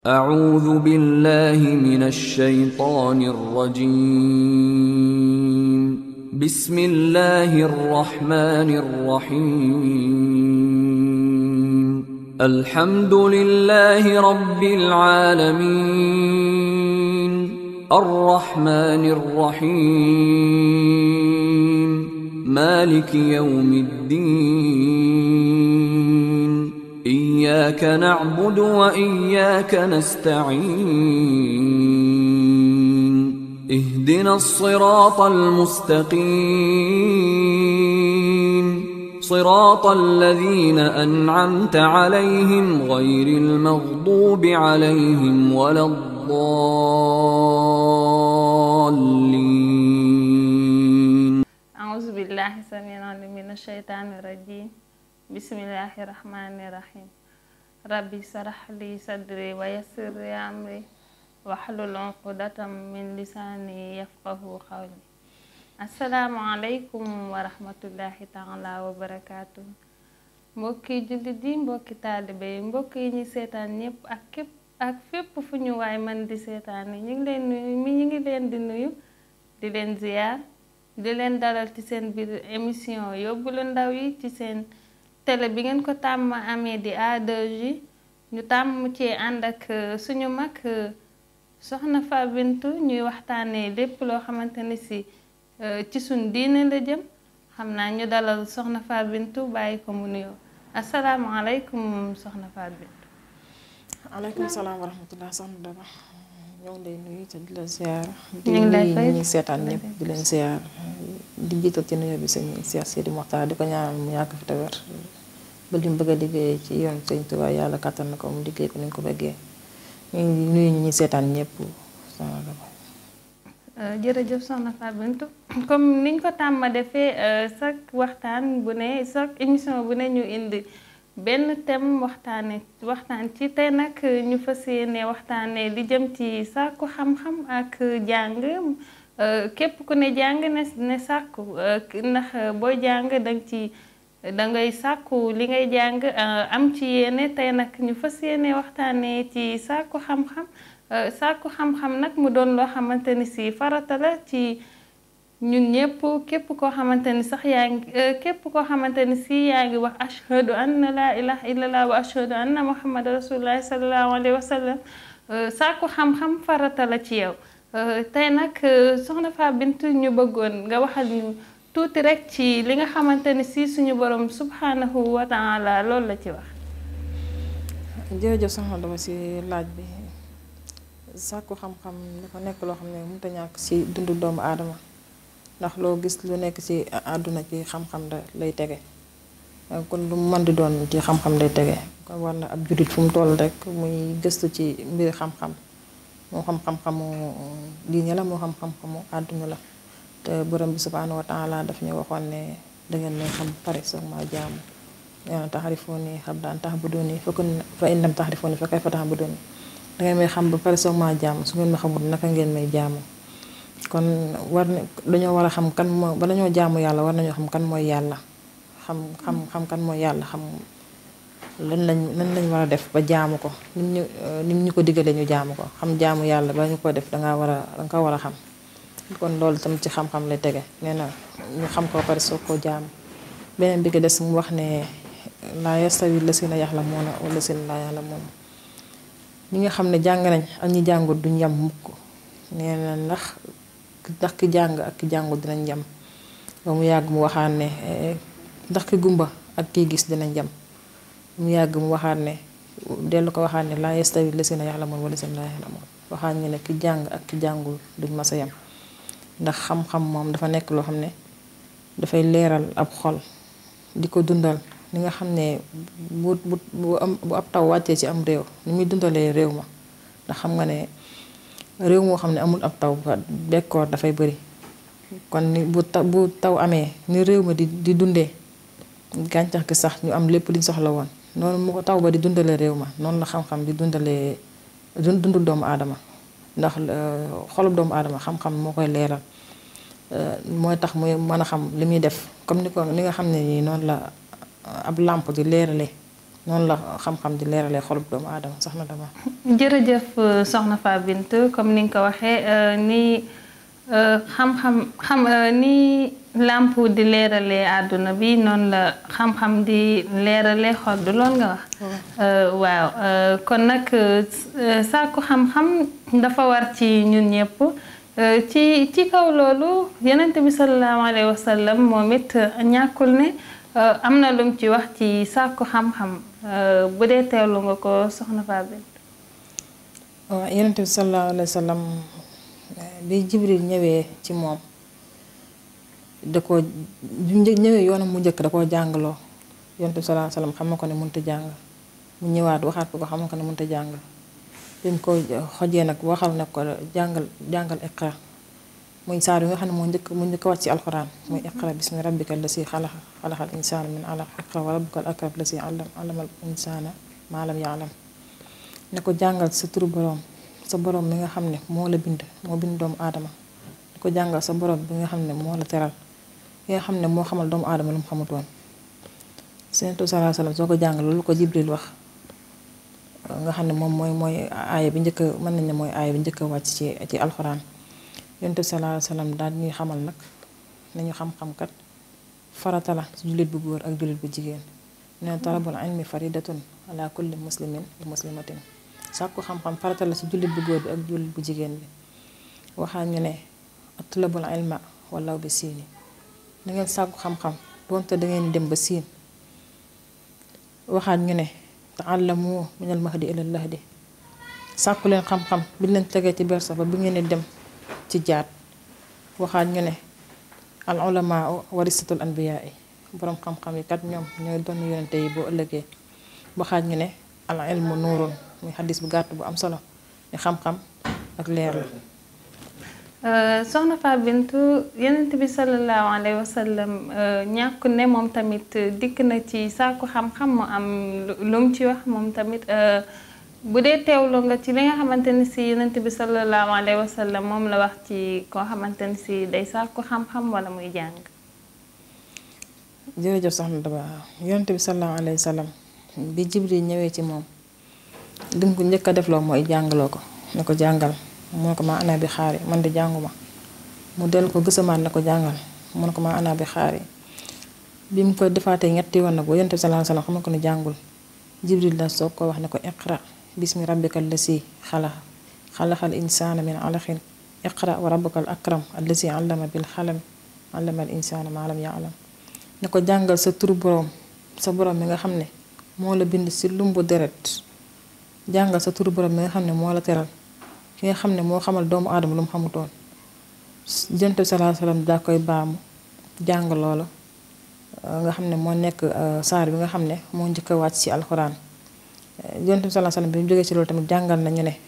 أعوذ بالله من الشيطان الرجيم بسم الله الرحمن الرحيم الحمد لله رب العالمين الرحمن الرحيم مالك يوم الدين إياك نعبد وإياك نستعين اهدنا الصراط المستقيم صراط الذين أنعمت عليهم غير المغضوب عليهم ولا الضالين أعوذ بالله السميع العليم من الشيطان الرجيم بسم الله الرحمن الرحيم ربي اشرح لي صدري ويسر لي أمري واحلل عقدة من لساني يفقه قولي السلام عليكم ورحمة الله تعالى وبركاته mbokki jullit yi mbokki taalibe yi mbokk yi ñu seetaan ñëpp ak képp ak fépp fu ñu waay man di seetaan yi ñu ngi leen nuyu mi ñu ngi leen di nuyu di leen ziyaar di leen dalal ci seen biir émission yóbbalu ndaw yi ci seen télé bi ngeen ko tàmm amee di A2J ñu tàmm ci ànd ak suñu mag soxna Fa Bintu ñuy waxtaanee lépp loo xamante ni si ci suñ diine la jëm xam naa ñu dalal soxna Fa Bintu bàyyi ko mu nuyoo asalaamaaleykum soxna Fa Bintu. aleykum salaam wa rahmatulah soxna Daba ñoo ngi lay nuyu te di la ziar. ñu ngi lay fay di nuyu seetaan ñëpp di leen ziar. di jiital ci nuyoo bi sëñ Cheikh Sidi Mokhtar di ko ñaanal mu yàgg fi te wér ba li mu bëgg a liggéey ci yoon sëñ Tuubaa yàlla kattan na ko mu liggéey ko ni ñu ko bëggee ñu ngi nuyu ñi ñuy seetaan ñëpp soxna Daba. jërëjëf soxna Fa Bintu comme niñ ko tàmma defee chaque waxtaan bu ne chaque émission bu ne ñu indi benn thème waxtaane waxtaan ci tey nag ñu fas yéene waxtaane li jëm ci sàkku xam-xam ak jàng képp ku ne jàng ne ne sàkku ndax booy jàng danga ci dangay sàkku li ngay jàng am ci yéene tey nag ñu fas yéene waxtaane ci sàkku xam-xam sàkku xam-xam nag mu doon loo xamante ni si farata la ci ñun ñëpp képp koo xamante ni sax yaa ngi képp koo xamante ni si yaa ngi wax ashhadu anna laa ilaha illallah wa ashhadu anna muhammad rasulullah sallallahu alayhi wa sallam sàkku xam-xam farata la ci yow tey nag soxna Fa Bintu ñu bëggoon nga waxal ñu tuuti rek ci li nga xamante ni si suñu borom subhanahu wa taala loolu la ci wax jërëjëf soxna Daba si laaj bi sàkku xam-xam dafa nekk loo xam ne mënut a ñàkk ci dundu doomu aadama ndax loo gis lu nekk ci àdduna ci xam-xam da lay tege kon lu mën di doon ci xam-xam lay tege kon war na ab jullit fu mu toll rek muy gëstu ci mbiri xam-xam moo xam xam-xamu diine la moo xam xam-xamu àdduna la te borom bi subhaanahu wa taala daf ñu waxoon ne dangeen may xam pare soog maa jaamu yaa taxarifooni xam daan tax bu dooni fa kun fa in lam taxarifooni fa kay fa tax bu dooni dangeen may xam ba pare soog maa jaamu su ngeen ma xamul naka ngeen may jaamu kon war na dañoo war a xam kan moo ba dañoo jaamu yàlla war nañoo xam kan mooy yàlla xam xam xam kan mooy yàlla xam lan lañ lan lañ war a def ba jaamu ko nim ñu nim ñu ko diggalee ñu jaamu ko xam jaamu yàlla ba ñu ko def dangaa war a danga ko war a xam kon loolu tam ci xam-xam lay tege nee na ñu xam ko pare soog koo jaamu beneen bi ko des mu wax ne laa yastawi lasina yaxlamuuna wa lasina laa yaxlamuuna ñi nga xam ne jàng nañ ak ñi jàngut duñ yam mukk nee na ndax ndax ki jàng ak ki jàngut dinañ jam ba mu yàgg mu waxaan ne ndax ki gumba ak kiy gis dinañ jam mu yàgg mu waxaat ne dellu ko waxaat ne laa yastawi lasina yaxlamuun wa lasina laa yaxlamuun waxaat ñu ne ki jàng ak ki jàngul duñ mas a yam ndax xam-xam moom dafa nekk loo xam ne dafay leeral ab xol di ko dundal li nga xam ne bu bu bu am bu ab taw wàccee ci am réew ni muy dundalee réew ma ndax xam nga ne réew moo xam ne amul ab taw bekkoor dafay bëri kon ni bu taw bu taw amee ni réew ma di di dundee gàncax gi sax ñu am lépp liñ soxla woon noonu mu ko taw ba di dundalee réew ma noonu la xam-xam di dundalee dundu doomu aadama ndax xolub doomu aadama xam-xam moo koy leeral mooy tax muy mën a xam li muy def comme ni ko ni nga xam ne nii noonu la ab làmp di leerale noonu la xam-xam di leeralee xolub doomu aadama soxna dama jërëjëf soxna Fa Bintou comme ni nga ko waxee ni xam-xam xam ni làmp di leeralee àdduna bi noonu la xam-xam di leeralee xol du lool nga wax waaw kon nag sàkku xam-xam dafa war ci ñun ñëpp ci ci kaw loolu yonent bi sallallahu alayhi wa sallam moom it ñàkkul ne am na lum ci wax ci sàkku xam-xam bu dee teewlu nga ko soxna Fa Bintou waaw yonent bi sallallahu alayhi wa sallam bi Jibril ñëwee ci moom da ko bi ñëwee yoonam mu njëkk da koo jàngaloo yonent bi sallallahu alayhi wa sallam xam na ko ne mënut a jàng mu ñëwaat waxaat ko ko xam na ko ne mënut a jàng bi mu ko xojee nag waxal na ko jàngal jàngal iqra muy saar yi nga xam ne moo njëkk mu njëkk wàcc ci alxuraan muy iqra bismi rabbika lasi xalaqa xalaqal insaana min alaq iqra wa rabbukal akram lasi allam allamal insaana maa lam yaalam ne ko jàngal sa turu boroom sa boroom mi nga xam ne moo la bind moo bind doomu aadama di ko jàngal sa boroom bi nga xam ne moo la teral ki nga xam ne moo xamal doomu aadama lu mu xamutoon Seydou sallallahu alayhi wa sallam soo ko jàngal loolu ko Jibril wax nga xam ne moom mooy mooy aaya bi njëkk a mën nañ ne mooy aaya bi njëkk a wàcc ci ci alxuraan yonent bi sallallahu alayhi wa sallam daal ñuy xamal nag nañu xam-xam kat farata la ci jullit bu góor ak jullit bu jigéen neen talabul ilmi faridatun ala kulli muslimin wa muslimatin sàkku xam-xam farata la ci jullit bu góor bi ak jullit bu jigéen bi waxaa ñu ne atlabul ilma walaw bi siini da ngeen sàkku xam-xam doonte da ngeen dem ba siin waxaat ñu ne taallamu minal mahdi ilal lahdi sàkku leen xam-xam bi leen tegee ci bersa ba bi ngeen di dem ci jaat waxaat ñu ne al ulamaa warisatul anbiyaa yi boroom xam-xam yi kat ñoom ñooy doon yonente yi boo ëllëgee waxaat ñu ne al ilmu nuurun muy xadis bu gàtt bu am solo ni xam-xam ak leer la soxna Fa Bintou yonent bi sallallahu alayhi wa sallam ñàkku ne moom tamit dikk na ci sàkku xam-xam mu am lu mu ci wax moom tamit bu dee teewlu nga ci li nga xamante ni si yonent bi sallallahu alayhi wa sallam moom la wax ci koo xamante ni si day sàkku xam-xam wala muy jàng jërëjëf soxna Daba yonent bi sallallahu alayhi wa sallam bi Jibril ñëwee ci moom lim ko njëkk a defloo mooy jàngaloo ko ne ko jàngal mu ne ko maa ana bi xaari man di jànguma mu dellu ko gësamaat na ko jàngal mu ne ko maa ana bi xaari bi mu ko defaatee ñetti yoon nag ba yonent bi sallallahu alayhi wa sallam xam ko ne jàngul Jibril la soog ko wax ne ko iqra bismi rabbika allasi xalaqa xalaqal insaana min alaqin iqra wa rabbukal akram allasi allama bil xalam allama al insaana maa lam yaalam ne ko jàngal sa turu boroom sa boroom mi nga xam ne moo la bind si lumbu deret jàngal sa turu boroom mi nga xam ne moo la teral ki nga xam ne moo xamal doomu aadama lu mu xamutoon Yonent bi sallallahu alayhi wa sallam daa koy baamu jàng loolu nga xam ne moo nekk saar bi nga xam ne moo njëkk a wàcc ci alxuraan Yonent bi sallallahu alayhi wa sallam bi mu jógee ci loolu tamit jàngal nañu ne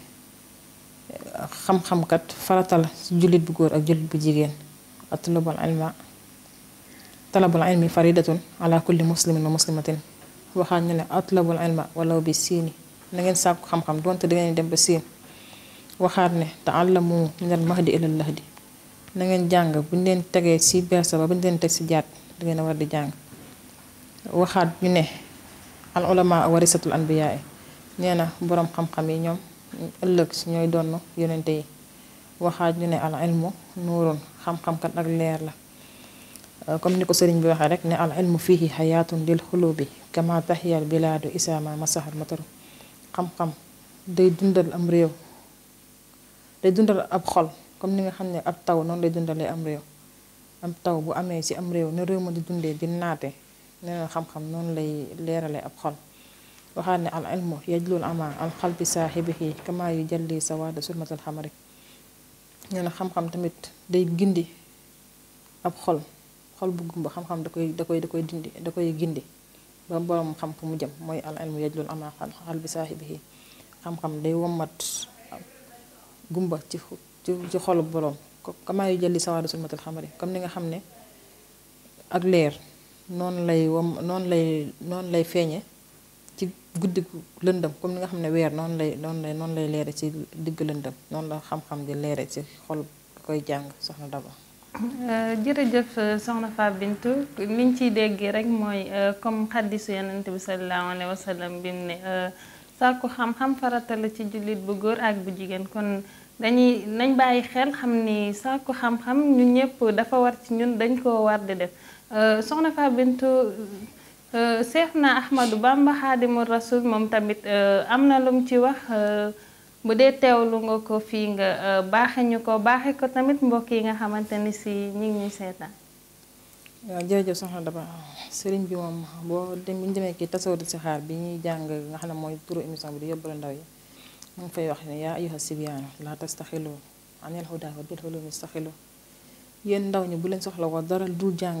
xam-xam kat farata la ci jullit bu góor ak jullit bu jigéen atlubul ilma talabul ilmi faridatun ala kulli muslimin wa muslimatin waxaat ñu ne atlabul ilma walaw bi siini na ngeen sàkku xam-xam donte da ngeen dem ba siin waxaat ne taallamu minal mahdi ilal lahdi na ngeen jàng bu ñu leen tegee ci bersa ba bu ñu leen teg ci jaat da ngeen a war di jàng waxaat ñu ne al ulama warisatul anbiyaa nee na boroom xam-xam yi ñoom ëllëg ñooy donn yonente yi waxaat ñu ne al ilmu nuurun xam-xam kat ak leer la comme ni ko sëriñ bi waxee rek ne al ilmu fihi xayaatun lil xulubi kama taxiyal bilaadu isaama masahal mataru xam-xam day dundal am réew day dundal ab xol comme ni nga xam ne ab taw noonu lay dundalee am réew am taw bu amee ci am réew ne réew ma di dundee di naate nee na xam-xam noonu lay leerale ab xol waxaat ne al ilmu yajlul ama al xalbi saaxibihi kama yu jalli sawaada sulmatal xamari nee na xam-xam tamit day gindi ab xol xol bu gumba xam-xam da koy da koy da koy dindi da koy gindi ba borom xam fu mu jëm mooy al ilmu yajlul ama xal bi saaxibihi xam-xam day wommat gumba ci ci xolu borom kama yu jalli sawaada sulmatal xamari comme ni nga xam ne ak leer noonu lay wom noonu lay noonu lay feeñe ci guddi lëndëm comme ni nga xam ne weer noonu lay noonu lay noonu lay leere ci digg lëndëm noonu la xam-xam di leere ci xol koy jàng soxna Daba jërëjëf soxna Fatou Bintou liñ ciy déggee rek mooy comme xaddisu yonent bi sallallahu alayhi wa sallam bi mu ne sàkku xam-xam farata la ci jullit bu góor ak bu jigéen kon dañuy nañ bàyyi xel xam ni sàkku xam-xam ñun ñëpp dafa war ci ñun dañ koo war di def soxna Fatou Bintou Seexna Ahmadou Bamba Xaadimu Rasul moom tamit am na lu mu ci wax bu dee teewlu nga ko fii nga baaxe ñu ko baaxe ko tamit mbokk yi nga xamante ni si ñi ngi ñuy seetaan. waaw jërëjëf soxna Daba sëriñ bi moom boo dem bu ñu demee kii tasawudu si xaar bi ñuy jàng nga xam ne mooy turu émission bi di yóbbalu ndaw yi mu ngi fay wax ne yaa ayyuha sibyaanu laa tastaxilu anil hudaa wa bil ulumi staxilu yéen ndaw ñi bu leen soxla woo dara dul jàng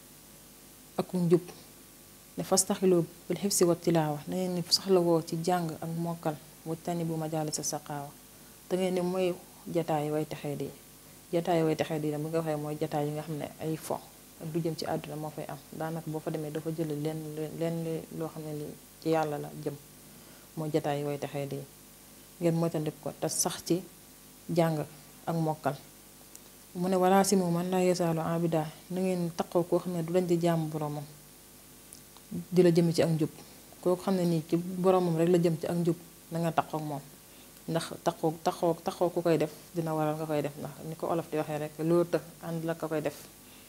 ak njub ne fastaxilu bil xifsi wa tilaawa na ngeen ni soxla woo ci jàng ak mokkal wajtani bu majaali sa saqaawa da ngeen ni mooy jataay way texee di jataay way texee di bu nga waxee mooy jataay yi nga xam ne ay fo ak du jëm ci àdduna moo fay am daanaka boo fa demee dafa jël leen leen loo xam ne li ci yàlla la jëm mooy jataay way texee di ngeen moytandik ko te sax ci jàng ak mokkal mu ne walaa si mu man laa yesaalu abida na ngeen taqoo koo xam ne du dañ di jàmm boromam di la jëm ci ak njub koo xam ne nii ci boromam rek la jëm ci ak njub na nga taqoo ak moom ndax taqoo taqoo taqoo ku koy def dina waral nga koy def ndax ni ko olof di waxee rek loolu të ànd la ka koy def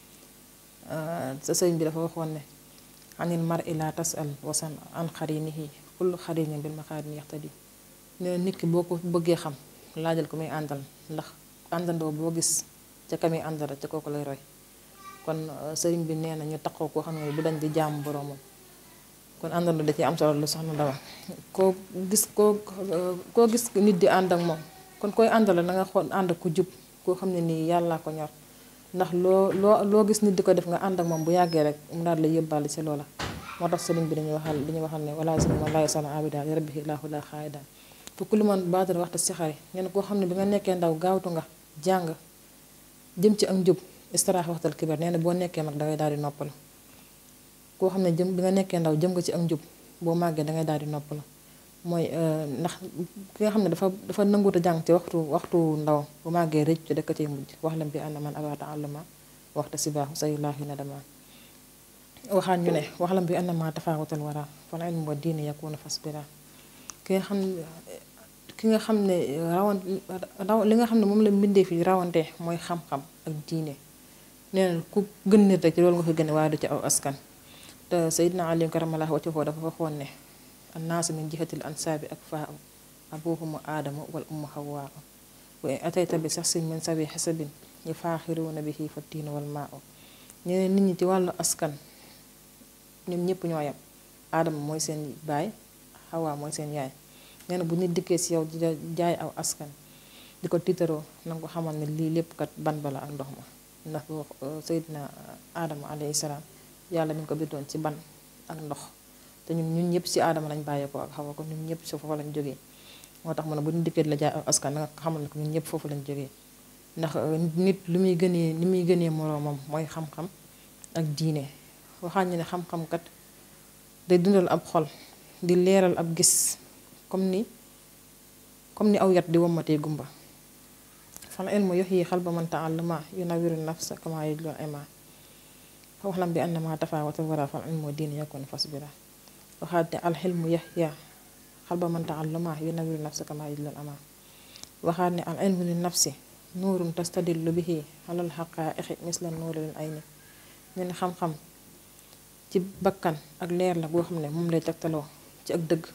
sa sëñ bi dafa waxoon ne anil mar i la tasal wasan an xarinihi kullu xarinin bil maqarini yaxtadi ne nit ki boo ko bëggee xam laajal ko muy àndal ndax àndandoo boo gis ca ka muy àndal ca kooku lay roy kon sëriñ bi nee na ñu taqoo koo xam ne bu dañ di jàmm boroomam kon àndandoo da ci am solo lu soxna Daba koo gis koo koo gis nit di ànd ak moom kon koy àndal na nga xool ànd ak ku jub koo xam ne nii yàlla ko ñor ndax loo loo loo gis nit di ko def nga ànd ak moom bu yàggee rek mu daal la yëbbaale ci loola moo tax sëriñ bi dañuy waxal dañuy waxal ne wala si man laay sala abida li rabbihi laahu la xaayida fu kulli man baadar waxta si xari ngeen koo xam ne bi nga nekkee ndaw gaawtu nga jàng jëm ci ak njub istiraax waxtal kibar nee na boo nekkee mag dangay daal di noppalu koo xam ne jëm bi nga nekkee ndaw jëm nga ci ak njub boo màggee dangay daal di noppalu mooy ndax ki nga xam ne dafa dafa nanguta jàng ci waxtu waxtu ndaw bu màggee rëcc ci dëkk ciy mujj wax lam bi ànd man abaata àlluma waxta si baaxu say laahi na dama waxaan ñu ne wax lam bi ànd ma tafaawatal wara fan ilmu wa diine yakuna fasbira ki nga xam ki nga xam ne rawan raw li nga xam ne moom la mbindee fi rawante mooy xam-xam ak diine nee na ku gën nit rek ci loolu nga ko gën waaye du ci aw askan te Seydina Ali karamallahu wajhahu dafa waxoon ne annaasu min jihatil ansaabi ak faa abuhumu aadama wal ummu hawaa wa in atayta bi sax sin min sabi xasabin ñu faaxiruuna bihi fa tiinu wal maa ñeneen nit ñi ci wàllu askan ñoom ñëpp ñoo yem aadama mooy seen baay xawaa mooy seen yaay nee na bu nit dikkee si yow di jaay aw askan di ko tiitaroo nanga ko xamal ne lii lépp kat ban bala ak ndox ma ndax boo Seydina aadama alayhi salaam yàlla mi ngi ko bindoon ci ban ak ndox te ñun ñun ñëpp si aadama lañ bàyyeekoo ak xawa ko ñun ñëpp si foofu lañ jógee moo tax mu ne bu ñu dikkee la jaay aw askan da nga xamal ne ko ñun ñëpp foofu lañ jógee ndax nit lu muy gënee li muy gënee moroomam mooy xam-xam ak diine waxaan ñu ne xam-xam kat day dundal ab xol di leeral ab gis comme ni comme ni aw yat di wommatee gumba fal ilmu yuhyi qalba man ta'allama yunawiru nafsa kama yajlu al-ima waxlam bi annama tafawata wara fal ilmu diine yakun fasbira waxaat ne alxilmu yahya qalba man ta'allama yunawiru nafsa kama yajlu al-ama waxaat ne al ilmu li nafsi nuurun tastadillu bihi alal xaqaa'iqi misla nuuri lil ayni ñu ne xam-xam ci bakkan ak leer la goo xam ne moom lay tegtaloo ci ak dëgg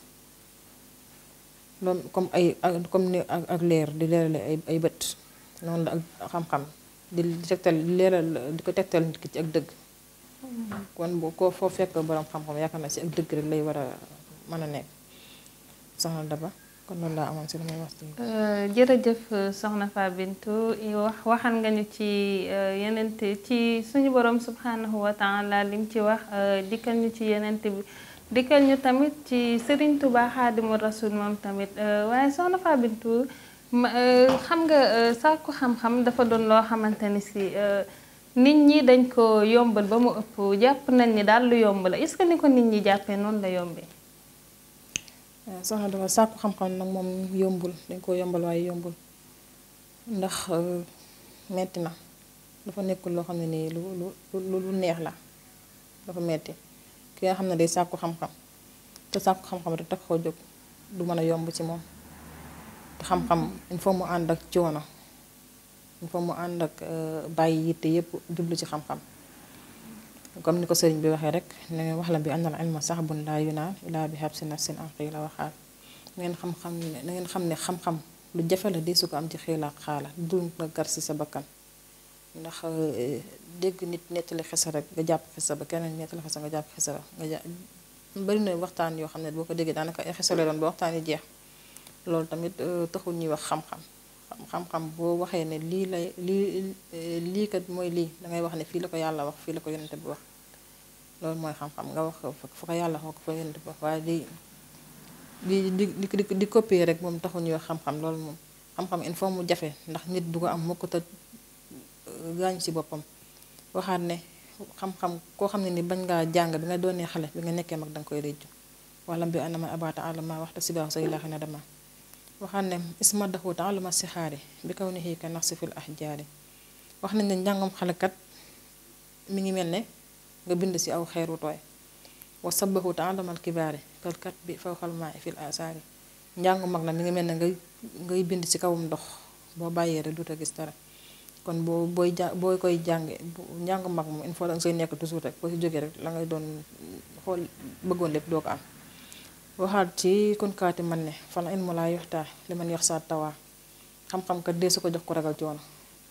loolu comme ay comme ni ak leer di leerale ay ay bët noonu la ak xam-xam di tegtal di leeral di ko tegtal nit ki ci ak dëgg kon bu ko foo fekk borom xam-xam yaakaar naa si ak dëgg rek lay war a mën a nekk soxna Daba kon loolu laa amoon si lu may wax jërëjëf soxna Fa Bintou wax waxan nga ñu ci yenente ci suñu borom subhanahu wa taala lim ci wax dikkal ñu ci yenente bi dikkal ñu tamit ci Serigne Touba Xaadimu Rasul moom tamit waaye soxna Fa Bintou xam nga sàkku xam-xam dafa doon loo xamante ni si nit ñi dañ ko yombal ba mu ëpp jàpp nañ ni daal lu yomb la est-ce que ni ko nit ñi jàppee noonu la yombee. soxna dafa sàkku xam-xam nag moom yombul dañ koo yombal waaye yombul ndax metti na dafa nekkul loo xam ne nii lu lu lu neex la dafa metti ki nga xam ne day sàkku xam-xam te sàkku xam-xam rek tax koo jóg du mën a yomb ci moom te xam-xam il faut mu ànd ak coono il faut mu ànd ak bàyyi yitte yépp jublu ci xam-xam comme ni ko sëriñ bi waxee rek ne wax la bi àndal ilma sax bun laa yunaan ilaa bi xab si nafsin an xiila waxaal na ngeen xam-xam na ngeen xam ne xam-xam lu jafe la di su ko am ci xiila ak xaala du nga gar si sa bakkan ndax dégg nit nettali xisa rek nga jàpp xisa ba keneen nettali xisa nga jàpp xisa ba nga jàpp bari na waxtaan yoo xam ne boo ko déggee daanaka ay xisa la doon ba waxtaan yi jeex loolu tamit taxul ñuy wax xam-xam xam-xam boo waxee ne lii lay lii lii kat mooy lii dangay wax ne fii la ko yàlla wax fii la ko yonente bi wax loolu mooy xam-xam nga wax fu ko yàlla wax ko fa yonente bi wax waaye di di di di di copier rek moom taxul ñuy wax xam-xam loolu moom xam-xam il faut mu jafe ndax nit du ko am mukk te gaañ ci boppam waxaat ne xam-xam koo xam ne ni bañ ngaa jàng bi nga doonee xale bi nga nekkee mag danga koy réccu wala bi anama abata alama waxta si baax say laaxi na dama waxaat ne isma daxu taaluma si xaari bi kaw ni xii ka nax si fil ahjaari wax nañ ne njàngam xale kat mi ngi mel ne nga bind si aw xeeru tooy wa sabahu taalamal kibaari kal kat bi faw xalmaa fil asaari njàngu mag na mi ngi mel ne ngay ngay bind ci kawam ndox boo bàyyee rek duta gis dara kon boo booy ja boo koy jànge njàngu mag moom il faut da nga say nekk toujours rek boo si jógee rek la ngay doon xool bëggoon lépp doo ko am waxaat ci kon kaati man ne fan ilmu laa yoxtaa li man yox saa tawaa xam-xam kat dee su ko jox ko ragal coono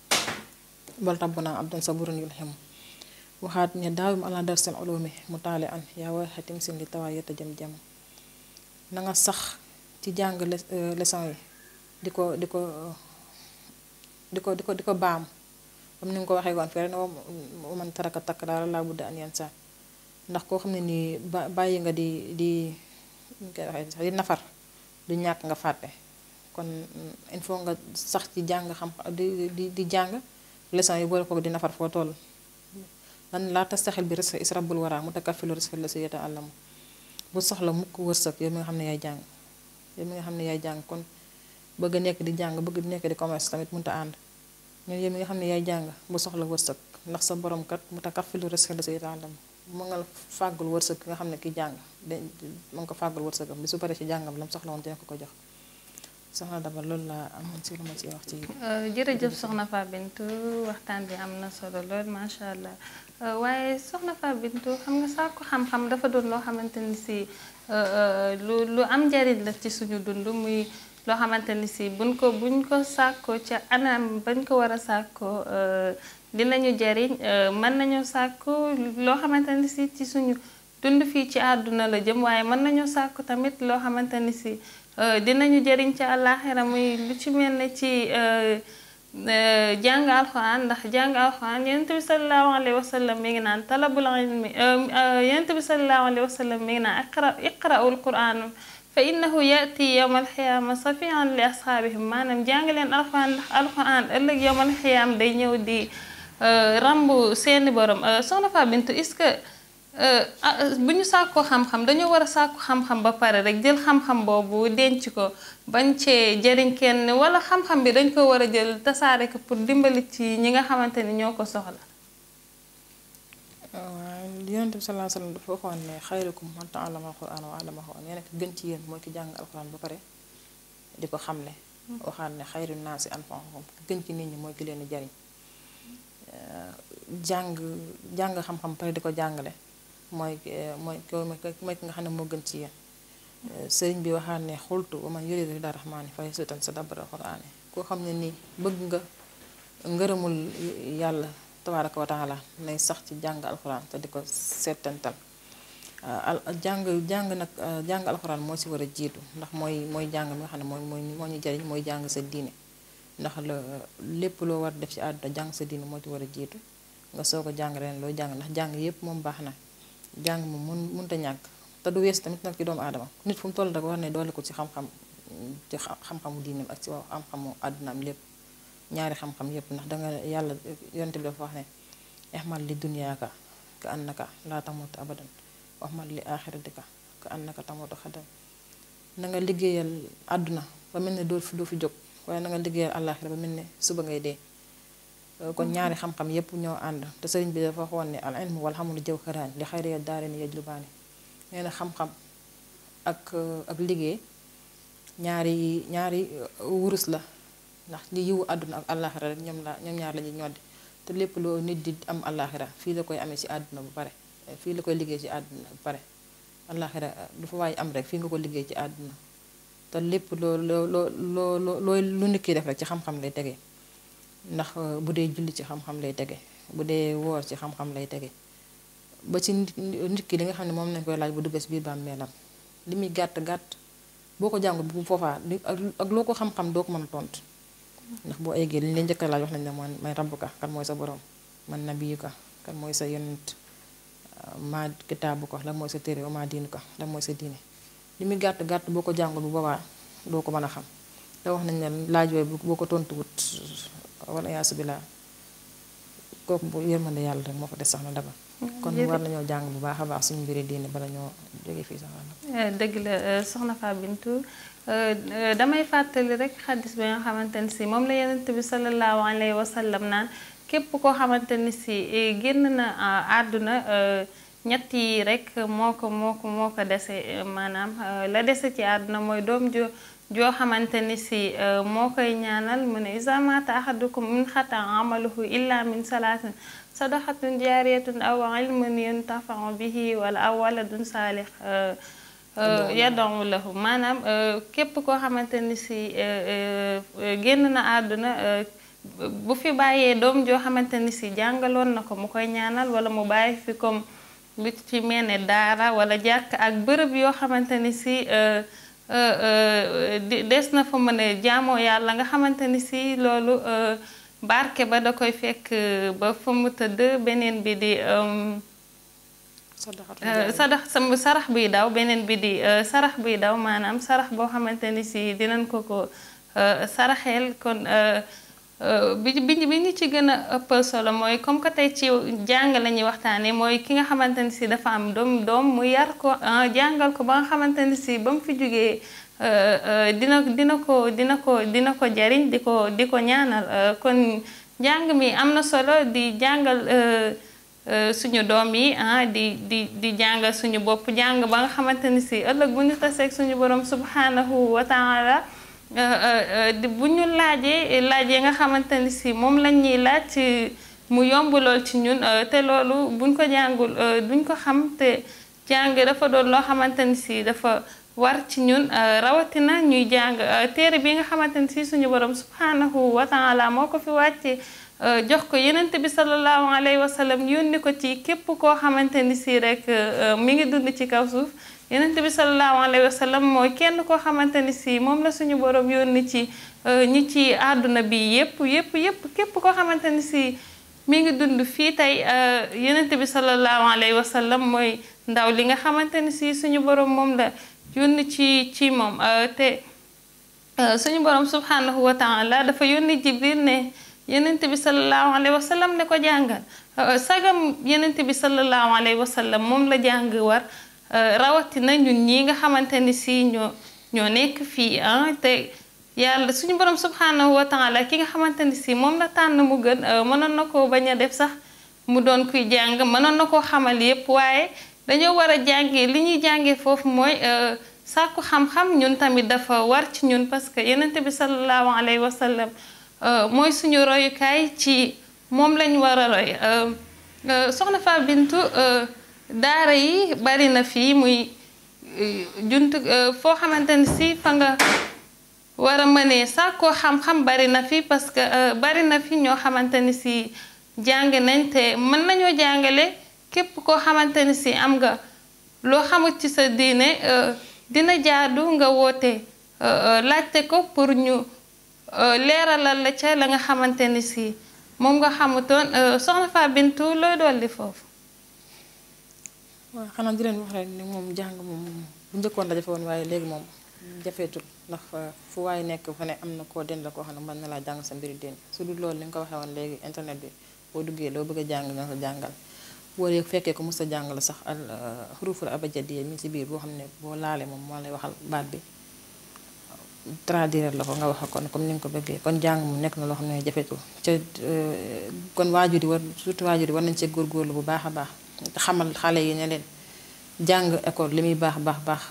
bal tabb naa ab doon sa burun yul xemu waxaat ne daawim ala dar seen ulumi mu taale an yaa way xatim sin li tawaa yetta jëm jëm na nga sax ci jàng leçon yi di ko di ko di ko di ko di ko baam comme ni nga ko waxee woon fii rek ne man taraka takk daal laa budda an yan saa ndax koo xam ne nii ba bàyyi nga di di ñu koy waxee sax di nafar du ñàkk nga fàtte kon il faut nga sax ci jàng xam di di di jàng leçon yi boole ko di nafar foo toll lan laa tastaxil bi risque is rabbul wara mu takaffilu risque la si yeta àllamu bu soxla mukk wërsëg yow mi nga xam ne yaay jàng yow mi nga xam ne yaay jàng kon bëgg nekk di jàng bëgg nekk di commerce tamit mënut a ànd ñun yow mi nga xam ne yaay jàng bu soxla wërsëg ndax sa borom kat mu takaffilu risque la si yeta àllamu mu nga fàggul wërsëg ki nga xam ne ki jàng de mu nga ko fàggul wërsëgam bi su paree ci jàngam lam soxla woon dina ko ko jox soxna Daba loolu laa amoon si lu ma ci wax ci. jërëjëf soxna Fa Bintu waxtaan bi am na solo lool macha allah waaye soxna Fa Bintu xam nga sàkku xam-xam dafa doon loo xamante ni si lu lu am njariñ la ci suñu dund muy loo xamante ni si buñ ko buñ ko sàkkoo ca anam bañ ko war a sàkkoo dinañu jariñ mën nañoo sàkku loo xamante ni si ci suñu dund fii ci àdduna la jëm waaye mën nañoo sàkku tamit loo xamante ni si dinañu jëriñ ci àllaaxira muy lu ci mel ne ci jàng alxuraan ndax jàng alxuraan yonent bi sallallahu alayhi wa sallam mi ngi naan talabul ilmi yonent bi sallallahu alayhi wa sallam mi ngi naan iqra iqra'ul quraan fa innahu yati yowmal xiyaama safian li asxaabihim maanaam jàng leen alxuraan ndax alxuraan ëllëg yowmal xiyaam day ñëw di rambu seeni borom soxna Fa Bintu est-ce que bu ñu sàkkoo xam-xam dañoo war a sàkku xam-xam ba pare rek jël xam-xam boobu denc ko bañ cee jëriñ kenn wala xam-xam bi dañ ko war a jël tasaare ko pour dimbali ci ñi nga xamante ni ñoo ko soxla. waaw yonent bi sallallahu alayhi wasallam dafa waxoon ne xayrukum man ta'allama al-qur'ana wa 'allamahu nee na gën ci yéen mooy ki jàng alxuraan ba pare di ko xamle. waxaat ne xayru naasi anfa'uhum gën ci nit ñi mooy ki leen di jariñ jàng jàng xam-xam pare di ko jàngale. mooy mooy mooy ki nga xam ne moo gën ci yéen sëriñ bi waxaat ne xultu wa man yuridu ridar rahmaani fa yasutan sa dabara qur'aani koo xam ne nii bëgg nga ngërëmul yàlla tabaaraka wa taala nay sax ci jàng alxuraan te di ko seetantal jàng jàng nag jàng alxuraan moo ci war a jiitu ndax mooy mooy jàng mi nga xam ne mooy mooy moo ñu jariñ mooy jàng sa diine ndax la lépp loo war def ci àdduna jàng sa diine moo ci war a jiitu nga soog a jàng ren loo jàng ndax jàng yépp moom baax na jàng moom mun mënta ñàkk te du wees tamit nag ci doomu aadama nit fu mu toll rek war ne doole ko ci xam-xam ci xam-xamu diineem ak ci xam-xamu àddunaam lépp ñaari xam-xam yépp ndax danga yàlla yonte bi dafa wax ne ihmal li dunyaaka ka annaka laa tamutu abadan waxmal li aaxiratika ka annaka tamutu xadan na nga liggéeyal àdduna ba mel ne doo fi doo fi jóg waaye na nga liggéeyal àllaaxira ba mel ne suba ngay dee kon ñaari xam-xam yépp ñoo ànd te sëriñ bi dafa waxoon ne al ilmu wal xamulu jawharaan li xayri daarayni yajlubaani nee na xam-xam ak ak liggéey ñaari ñaari wurus la ndax li yiwu àdduna ak àllaaxira rek ñoom la ñoom ñaar la ñuy ñoddi te lépp loo nit di am àllaaxira fii la koy amee ci àdduna bu pare fii la koy liggéey ci àdduna bu pare àllaaxira du fa waaye am rek fii nga ko liggéey ci àdduna te lépp loo loo loo loo loo lu nit ki def rek ci xam-xam lay tege ndax bu dee julli ci xam-xam lay tege bu dee woor ci xam-xam lay tege ba ci nit ki li nga xam ne moom lañ koy laaj bu duggee ci biir bàmmeelam li muy gàtt gàtt boo ko jàngul bu foofaa ak loo ko xam-xam doo ko mën a tontu ndax boo eggee li ñu leen njëkk a laaj wax nañ ne man may rabbuka kan mooy sa borom man nabiyuka kan mooy sa yonent maa kitaabuka lan mooy sa téere wa maa diinuka lan mooy sa diine li muy gàtt gàtt boo ko jàngul bu boobaa doo ko mën a xam te wax nañ ne laaj yooyu boo ko tontuwut wala yaasu billah kooku bu yërmande yàlla rek moo fa des sax na daba kon war nañoo jàng bu baax a baax suñu mbiri diine bala ñoo jóge fii sax dëgg la soxna Fa Bintu damay fàttali rek xaddis bi nga xamante ni si moom la yonent bi sallallahu alayhi wa sallam naan képp koo xamante ni si génn na àdduna ñett yi rek moo ko moo ko moo ko dese maanaam la dese ci àdduna mooy doom jo joo xamante ni si moo koy ñaanal mu ne iza mata ahadukum min xata amaluhu illa min salaatin sadaqatun jaariyatun aw ilmun yuntafau bihi wala aw waladun saalix yad'u lahu maanaam képp koo xamante ni si génn na àdduna bu fi bàyyee doom joo xamante ni si jàngaloon na ko mu koy ñaanal wala mu bàyyi fi comme lu ci mel ne daara wala jàkk ak bërëb yoo xamante ni si des na fa mën a jaamoo yàlla nga xamante ni si loolu barke ba da koy fekk ba fa mu tëdd beneen bi di sadax sam sarax buy daw beneen bi di sarax buy daw maanaam sarax boo xamante ni si dinañ ko ko saraxeel kon bi bi bi ñu ci gën a ëpp solo mooy comme que tey ci jàng la ñuy waxtaanee mooy ki nga xamante ni si dafa am doom doom mu yar ko jàngal ko ba nga xamante ni si ba mu fi jógee dina dina ko dina ko dina ko jariñ di ko di ko ñaanal kon njàng mi am na solo di jàngal suñu doom yi ah di di di jàngal suñu bopp jàng ba nga xamante ni si ëllëg bu ñu taseeg suñu borom subhanahu wa taala bu ñu laajee laajee nga xamante ni si moom lañ ñuy laaj mu yomb lool ci ñun te loolu buñ ko jàngul duñ ko xam te jàng dafa doon loo xamante ni si dafa war ci ñun rawatina ñuy jàng téere bi nga xamante ni si suñu borom subhanahu wa taala moo ko fi wàcce jox ko yenent bi sallallahu alayhi wa sallam yónni ko ci képp koo xamante ni si rek mi ngi dund ci kaw suuf yenent bi sallallahu alayhi wa sallam mooy kenn koo xamante ni si moom la suñu borom yónni ci ñi ci àdduna bi yépp yépp yépp képp koo xamante ni si mi ngi dund fii tey yenent bi sallallahu alayhi wa sallam mooy ndaw li nga xamante ni si suñu borom moom la yónni ci ci moom te suñu borom subhanahu wa taala dafa yónni jibril ne yenent bi sallallahu alayhi wa sallam ne ko jàngal sagam yenent bi sallallahu alayhi wa sallam moom la jàng war rawatina ñun ñi nga xamante ni si ñoo ñoo nekk fii ah te yàlla suñu borom subhanahu wa taala ki nga xamante ni si moom la tànn mu gën mënoon na koo bañ a def sax mu doon kuy jàng mënoon na koo xamal yépp waaye dañoo war a jàngee li ñuy jàngee foofu mooy sàkku xam-xam ñun tamit dafa war ci ñun parce que yenent bi sallallahu alayhi wa sallam mooy suñu royukaay ci moom lañ war a roy soxna Fa Bintu daara yi bari na fii muy juntu foo xamante ni si fa nga war a mënee sàkkoo xam-xam bari na fi parce que bari na fi ñoo xamante ni si jàng nañ te mën nañoo jàngale képp koo xamante ni si am nga loo xamut ci sa diine dina jaadu nga woote laajte ko pour ñu leeralal la ca la nga xamante ni si moom nga xamutoon soxna Fa Bintu looy dolli foofu. waaw xanaa di leen wax rek ni moom jàng moom bu njëkkoon la jafe woon waaye léegi moom jafeetul ndax fu waaye nekk fa ne am na koo den la koo xam ne mën na laa jàng sa mbiri diine su dul loolu li nga ko waxee woon léegi internet bi boo duggee loo bëgg a jàng nga ko jàngal. boo dee fekkee ko mos a jàng la sax al xuruful abajadiya mi ci biir boo xam ne boo laalee moom moo lay waxal baat bi traduire la ko nga wax kon comme ni nga ko bëggee kon jàng mu nekk na loo xam ne jafetul ca kon waajur yi war surtout waajur yi war nañ cee góorgóorlu bu baax a baax te xamal xale yi ne leen jàng école li muy baax baax baax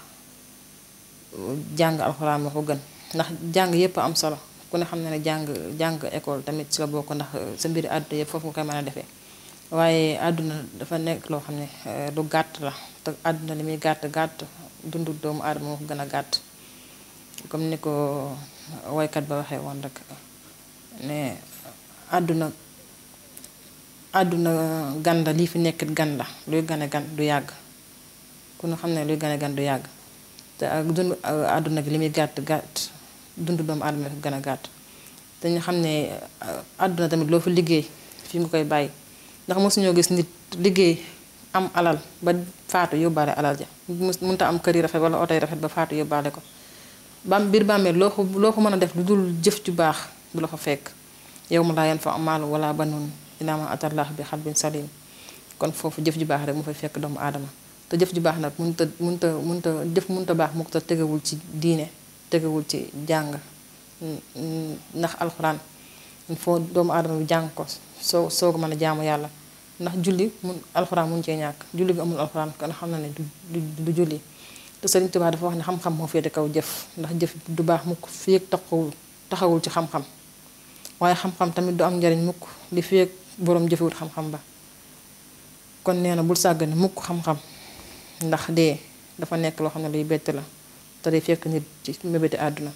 jàng alxuraan moo ko gën ndax jàng yépp am solo ku ne xam ne ne jàng jàng école tamit ci la bokk ndax sa mbiri àdduna yëpp foofu nga koy mën a defee waaye àdduna dafa nekk loo xam ne lu gàtt la te àdduna li muy gàtt gàtt dundu doomu aadama moo ko gën a gàtt comme ni ko woykat ba waxee woon rek ne àdduna àdduna gan la lii fi nekk gan la luy gane gan du yàgg ku ne xam ne luy gane gan du yàgg te ak dund àdduna gi li muy gàtt gàtt dundu doomu aadama dafa gën a gàtt te ñu xam ne àdduna tamit loo fi liggéey fii nga koy bàyyi ndax mosuñoo gis nit liggéey am alal ba faatu yóbbaale alal ja mënta am kër yi rafet wala oto yi rafet ba faatu yóbbaale ko bam biir bàmmeel loo ko loo ko mën a def lu dul jëf ju baax du la fa fekk yow ma laa yan fa amaalu wala banuun illaa man atallah bi xalbin salim kon foofu jëf ju baax rek mu fay fekk doomu aadama te jëf ju baax nag mënta mënta mënta jëf mënta baax mu ko te tegewul ci diine tegewul ci jàng ndax alxuraan il faut doomu aadama bi jàng ko soo soo ko mën a jaamu yàlla ndax julli mun alxuraan mun cee ñàkk julli bi amul alxuraan kon xam na ne du du julli te Sëriñ Tuubaa dafa wax ne xam-xam moo féete kaw jëf ndax jëf du baax mukk fii ak taxawul taxawul ci xam-xam waaye xam-xam tamit du am njariñ mukk li fii ak boroom jëfewut xam-xam ba kon nee na bul sàggane mukk xam-xam ndax dee dafa nekk loo xam ne luy bett la te day fekk nit ci mébéti àdduna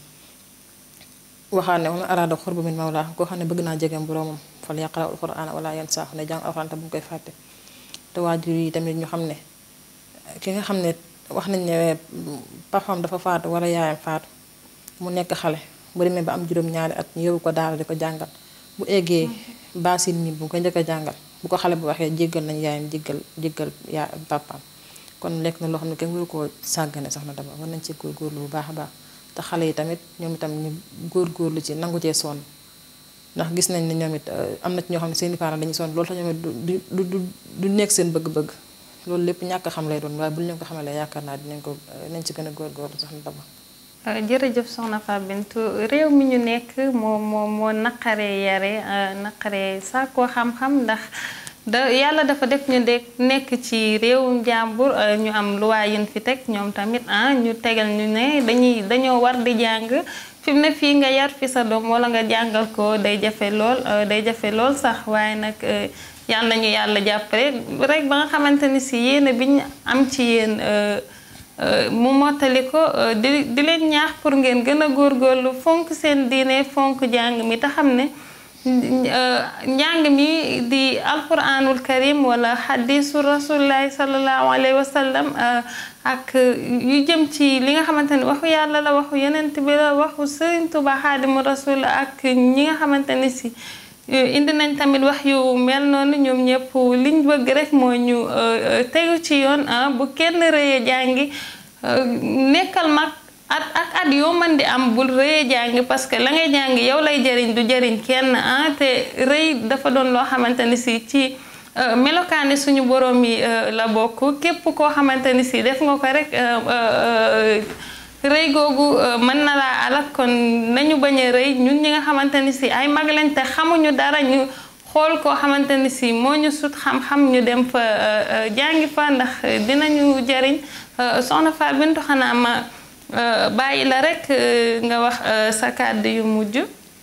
waxaat ne wala araada xurba min mawlaa koo xam ne bëgg naa jegeem boroomam fal yaqra alquran wala yan saaxu ne jàng alquran te bu mu koy fàtte te waajur yi tamit ñu xam ne ki nga xam ne wax nañ ne papam dafa faatu wala yaayam faatu mu nekk xale bu demee ba am juróom-ñaari at ñu yóbbu ko daara di ko jàngal bu eggee baasin mi bu ko njëkk a jàngal bu ko xale bu waxee jéggal nañ yaayam jéggal jéggal yaa papaam kon lekk na loo xam ne kenn waru koo sàggane sax na dama war nañ ci góorgóorlu bu baax a baax te xale yi tamit ñoom itam ñu góorgóorlu ci nangu cee sonn ndax gis nañ ne ñoom it am na ci ñoo xam ne seeni parents dañuy sonn loolu tax ñoom it du du du du nekk seen bëgg-bëgg loolu lépp ñàkk xam lay doon waaye bu ñu leen ko xamalee yaakaar naa dinañ ko nañ ci gën a góorgóorlu sax na dama jërëjëf soxna Fatou Bintou réew mi ñu nekk moo moo moo naqaree yare naqaree sàkkoo xam-xam ndax da yàlla dafa def ñu de nekk ci réewum jàmbur ñu am luwaa yin fi teg ñoom tamit ah ñu tegal ñu ne dañuy dañoo war di jàng fi mu ne fii nga yar fi sa doom wala nga jàngal ko day jafe lool day jafe lool sax waaye nag yal nañu yàlla jàppale rek ba nga xamante ni si yéene bi ñu am ci yéen mu mottali ko di di leen ñaax pour ngeen gën a góorgóorlu fonk seen diine fonk jàng mi te xam ne njàng mi di alquranul karim wala xadisu rasulillahi salallahu alayhi wa sallam ak yu jëm ci li nga xamante ni waxu yàlla la waxu yenent bi la waxu sëriñ Tuba xaadimu rasul ak ñi nga xamante ni si indi nañ tamit wax yu mel noonu ñoom ñëpp liñ bëgg rek mooy ñu tegu ci yoon bu kenn rëyee jàngi nekkal mag at ak at yoo mën di am bul rëyee jàngi parce que la ngay jàngi yow lay jëriñ du jëriñ kenn ah te rëy dafa doon loo xamante ni si ci melokaani suñu borom yi la bokk képp koo xamante ni si def nga ko rek rëy googu mën na laa alak kon nañu bañ a rëy ñun ñi nga xamante ni si ay mag lañ te xamuñu dara ñu xool koo xamante ni si moo ñu sut xam-xam ñu dem fa jàngi fa ndax dinañu jëriñ soxna Fatou Bintou xanaa ma bàyyi la rek nga wax sa kàddu yu mujj.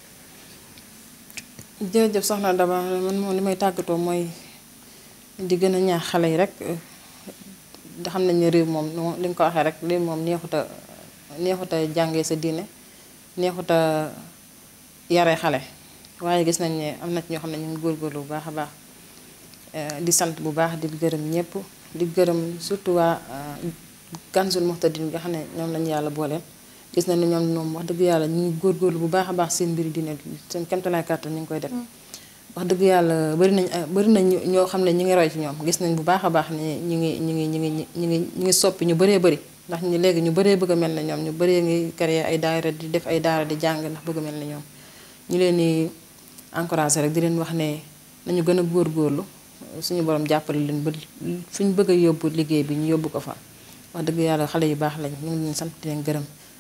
jërëjëf soxna Daba man moom li may tàggatoo mooy di gën a ñaax xale yi rek da xam nañ ne réew moom li nga ko waxee rek réew moom neexuta neexuta jàngee sa diine neexuta yare xale waaye gis nañ ne am na ci ñoo xam ne ñu ngi góorgóorlu bu baax a baax di sant bu baax di gërëm ñëpp di gërëm surtout waa Kanzul Muhtadin bi nga xam ne ñoom lañu yàlla booleel gis nañ ne ñoom ñoom wax dëgg yàlla ñu ngi góorgóorlu bu baax a baax seen mbiri diine seen kemtalaay kàttan ñu ngi koy def wax dëgg yàlla bari nañ bari nañ ñoo xam ne ñu ngi roy ci ñoom gis nañ bu baax a baax ne ñu ngi ñu ngi ñu ngi ñu ngi ñu ngi soppi ñu bëree bëri ndax ñu léegi ñu bëree bëgg a mel ne ñoom ñu bëree ngi créer ay daayira di def ay daara di jàng ndax bëgg a mel ne ñoom ñu leen di encouragé rek di leen wax ne nañu gën a góorgóorlu suñu borom jàppale leen ba fi ñu bëgg a yóbbu liggéey bi ñu yóbbu ko fa wax dëgg yàlla xale yu baax lañ ñu ngi leen sant di leen gërëm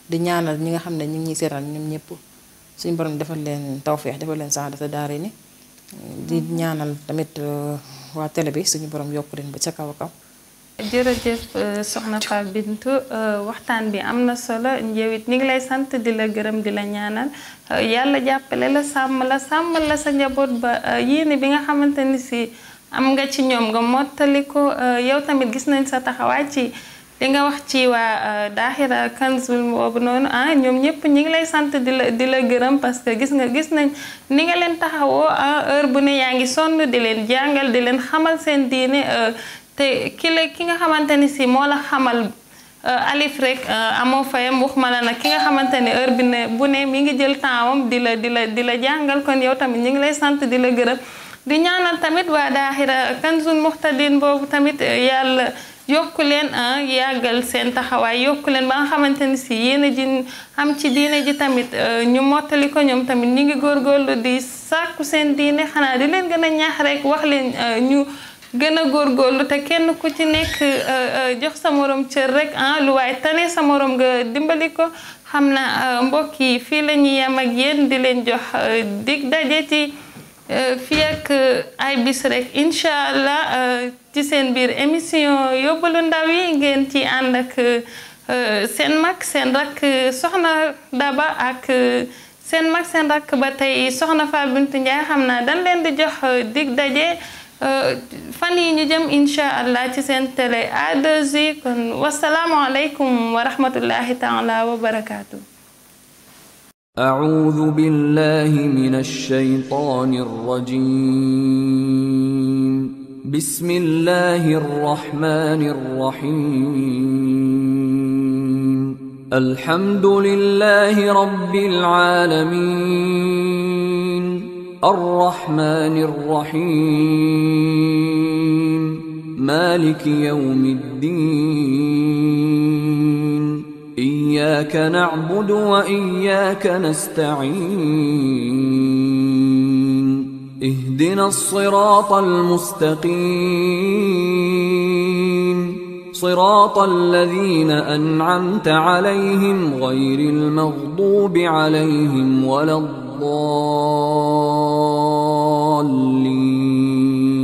di ñaanal ñi nga xam ne ñu ngi ñuy seetaan ñoom ñëpp suñu borom defal leen tawféex defal leen saadata daare ni di ñaanal tamit waa télé bi suñu borom yokk leen ba ca kaw a kaw jërëjëf soxna Fatou Bintou waxtaan bi am na solo njëwit ñi ngi lay sant di la gërëm di la ñaanal yàlla jàppale la sàmm la sàmm la sa njaboot ba yéene bi nga xamante ni si am nga ci ñoom nga mottali ko yow tamit gis nañ sa taxawaay ci li nga wax ci waa daaxira kanzul boobu noonu ah ñoom ñëpp ñi ngi lay sant di la di la gërëm parce que gis nga gis nañ ni nga leen taxawoo ah heure bu ne yaa ngi sonn di leen jàngal di leen xamal seen diine te ki la ki nga xamante ni si moo la xamal alif rek amoo fayam waxuma la nag ki nga xamante ne heure bi ne bu ne mi ngi jël tempsam di la di la di la jàngal kon yow tamit ñu ngi lay sant di la gërëm di ñaanal tamit waa daaxira kanzul muhtadin boobu tamit yàlla yokku leen yàggal seen taxawaay yokku leen ba nga xamante ni si yéen a ji am ci diine ji tamit ñu mottali ko ñoom tamit ñu ngi góorgóorlu di sàkku seen diine xanaa di leen gën a ñaax rek wax leen ñu gën a góorgóorlu te kenn ku ci nekk jox sa morom cër rek ah lu waaye tane sa morom nga dimbali ko xam na mbokk yi fii la ñuy yem ak yéen di leen jox dig daje ci fii ak ay bis rek incha allah ci seen biir émission yóbbalu ndaw yi ngeen ci ànd ak seen mag seen rakk soxna Daba ak seen mag seen rakk ba tey soxna Fatou Bintou Ndiaye xam naa dañ leen di jox dig daje. fan yi ñu jëm incha allah ci seen télé A2I kon wasalaamualeykum wa rahmatullahi taala wa barakaatu. أعوذ بالله من الشيطان الرجيم بسم الله الرحمن الرحيم الحمد لله رب العالمين الرحمن الرحيم مالك يوم الدين إياك نعبد وإياك نستعين اهدنا الصراط المستقيم صراط الذين أنعمت عليهم غير المغضوب عليهم ولا الضالين